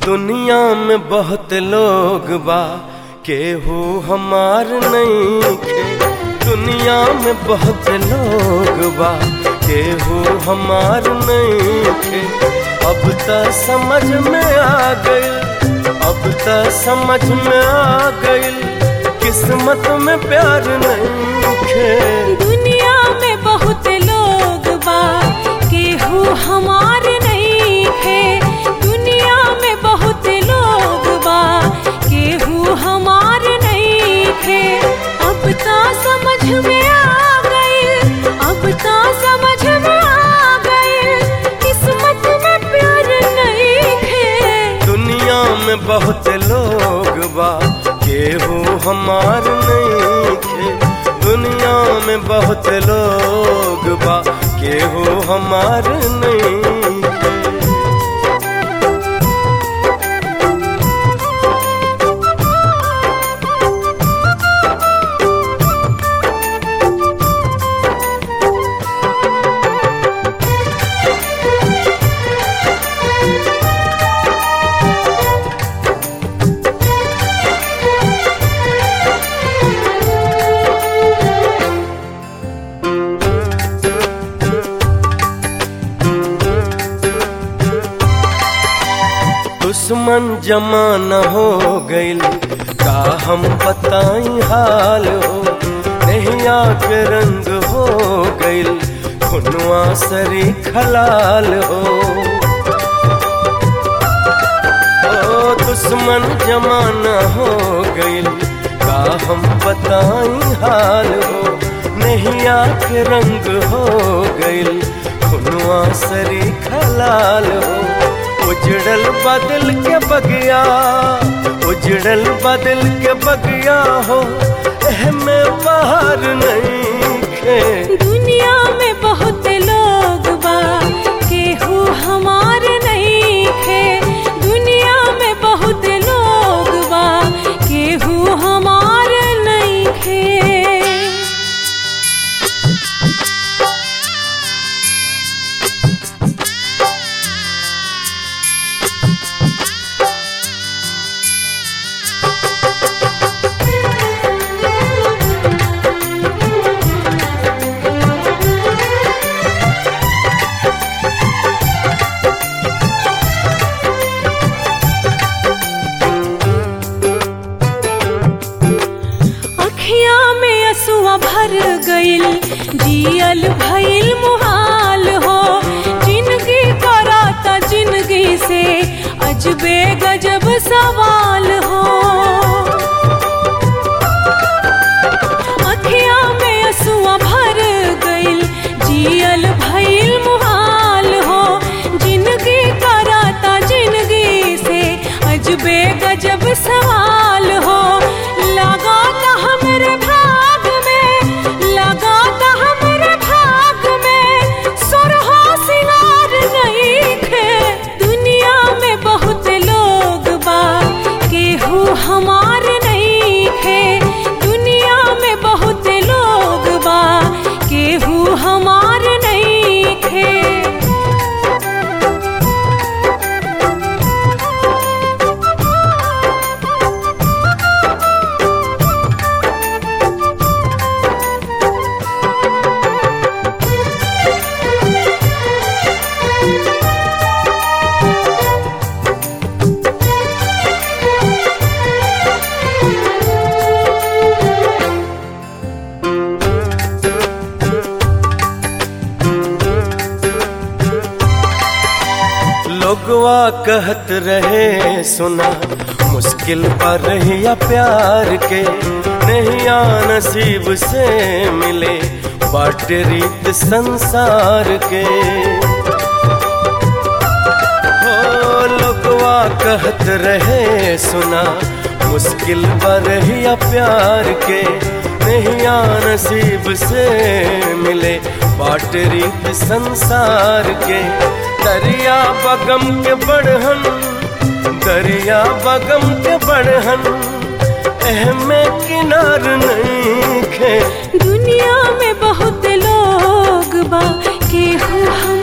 दुनिया में बहुत लोग बा केहू हमार नहीं खे दुनिया में बहुत लोग बा केहू हमार नहीं खे अब त समझ में आ गई अब त समझ में आ गई किस्मत में प्यार नहीं खे दुनिया में बहुत लोग बा केहू हमार नहीं है दुनिया में बहुत लोग बा केहू हमार नहीं है अब ता समझ में आ गई अब ता समझ में आ गई किस्मत में प्यार नहीं है दुनिया में बहुत लोग बा केहू हमार नहीं खे दुनिया में बहुत लोग बा केहू हमार नहीं खे दुश्मन जमाना हो गइल का हम बताई हाल हो नैया के रंग हो गइल खुनवा सरी खलाल हो ओ दुश्मन जमाना हो गइल का हम बताई हाल हो नैया के रंग हो गइल खुनवा सरी खलाल हो उजड़ल बदल के बगिया उजड़ल बदल के बगिया हो में बाहर नहीं खे दुनिया में बहुत लोग बा केहू हमार नहीं है दुनिया में बहुत लोग बा केहू हमार नहीं है अखिया में असुआ भर गइल जियल भइल मुहाल हो जिंदगी कराता जिंदगी से अजबे गजब सवाल हो अखिया में असुआ भर गइल जियल भइल मुहाल हो जिंदगी कराता जिंदगी से अजबे गजब सवाल हो लगाता हमरे भाग में लगाता हमरे भाग में सुरहो सिंगार नहीं खे दुनिया में बहुत लोग बा केहू हमार नहीं है दुनिया में बहुत लोग बा केहू हमार नहीं है लोगवा कहत रहे सुना मुश्किल पर रहिया प्यार के नैया नसीब से मिले बाट रीत संसार के हो लोगवा कहत रहे सुना मुश्किल पर रहिया प्यार के नैया नसीब से मिले बाट रीत संसार के दरिया बगम के बढ़हन दरिया बगम के बढ़हन एहमे किनार नहीं खे दुनिया में बहुत लोग बा केहू हम